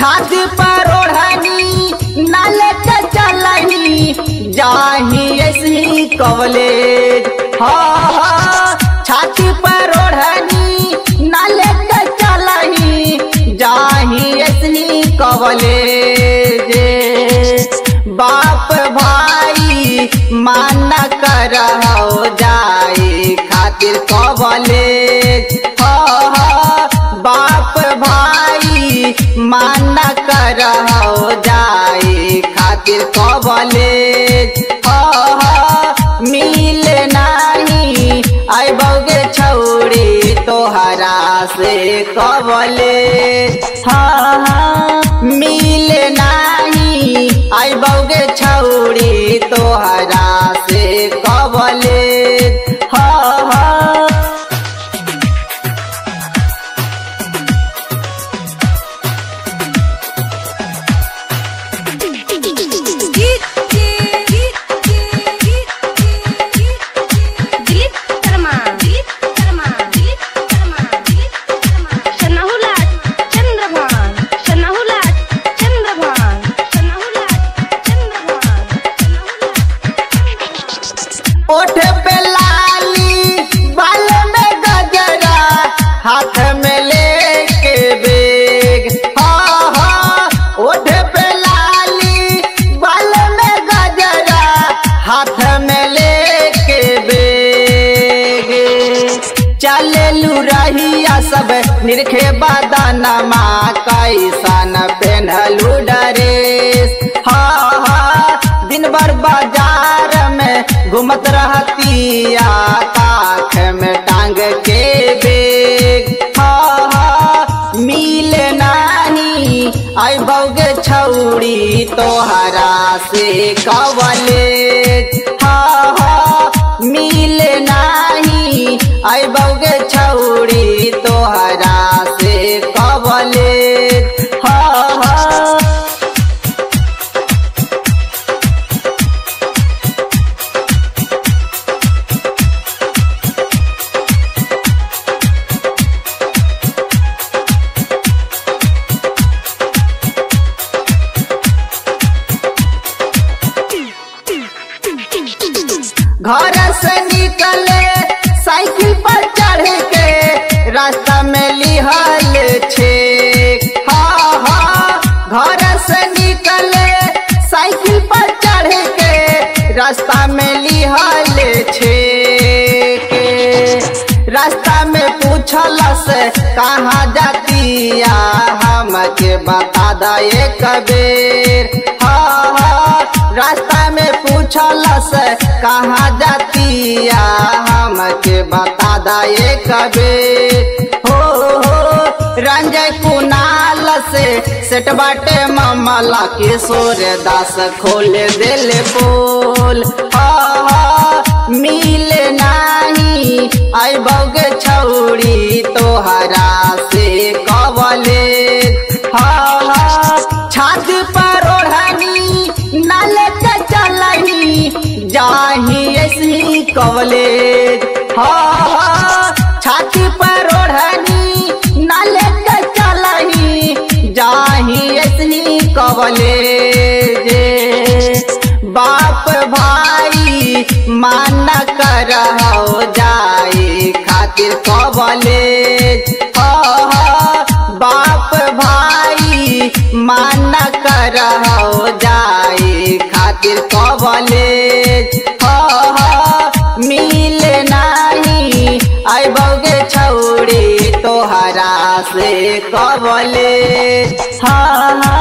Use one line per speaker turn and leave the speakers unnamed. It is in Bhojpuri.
छाती पर ओढ़नी नाले के चलनी जाही ऐसी कवलेज हाँ हाँ छाती पर ओढ़नी नाले के चलनी जाही ऐसी कवलेज बाप भाई माना कर जाए खातिर कवलेज हाँ हाँ बाप भाई माना कर जाए खातिर कवलेज हाँ हाँ मिल नाही आई बौगे छौड़ी तोहरा से कवलेज हाँ हाँ मिल नाही आई बौगे छौड़ी तोहरा से कवलेज हाँ हाँ
दिलीप शर्मा दिलीप शर्मा दिलीप शर्मा दिलीप शर्मा शनाहुलाट चंद्रभान शनाहुलाट चंद्रभान शनाहुलाट चंद्रभान शनाहुलाट
ओठ पे लाली बाल में गजरा हाथ में लेके बेग हाँ हाँ ओठ पे लाली बाल में गजरा हाथ में लेके बेग चले लू रहिया सब निरखे बदनमा कैसन पेन्हलू डरेस हाँ हाँ दिन भर बाजार में घूमत रहतिया काख में टांग के बेग हाँ हाँ मिल नाही आई बौगे छौड़ी तोहरा से कवलेज हाँ हाँ मिल नाही आई बौगे छौड़ी तोहरा से कवलेज हाँ हाँ घर से निकले साइकिल पर चढ़ के रास्ता में लिहल छे हाँ हाँ घर से निकले साइकिल पर चढ़ के रास्ता में लिहल छे रास्ता में पूछल से कहाँ जातिया हमके बता दे कबीर हाँ हाँ रास्ता में पूछल से कहाँ जातिया हमके बता दे कबीर हो हो रंजय कुनाल से सेट बाटे मामला किशोर दास खोल दिल बोल हाँ हाँ मिल नाही आई बौगे छौड़ी तोहरा से कवले हाँ हाँ छाती पर ओढ़नी नाले के चलनी जाही ऐसी कवले हाँ हाँ छाती पर ओढ़नी नाले के चलनी जाही ऐसी कवले बाप भाई माना कर जाए खातिर कवलेज हाँ हाँ बाप भाई माना कर जाए खातिर कवलेज हाँ हाँ मिल नाही आई बौगे छौड़ी तोहरा से कवलेज हाँ हाँ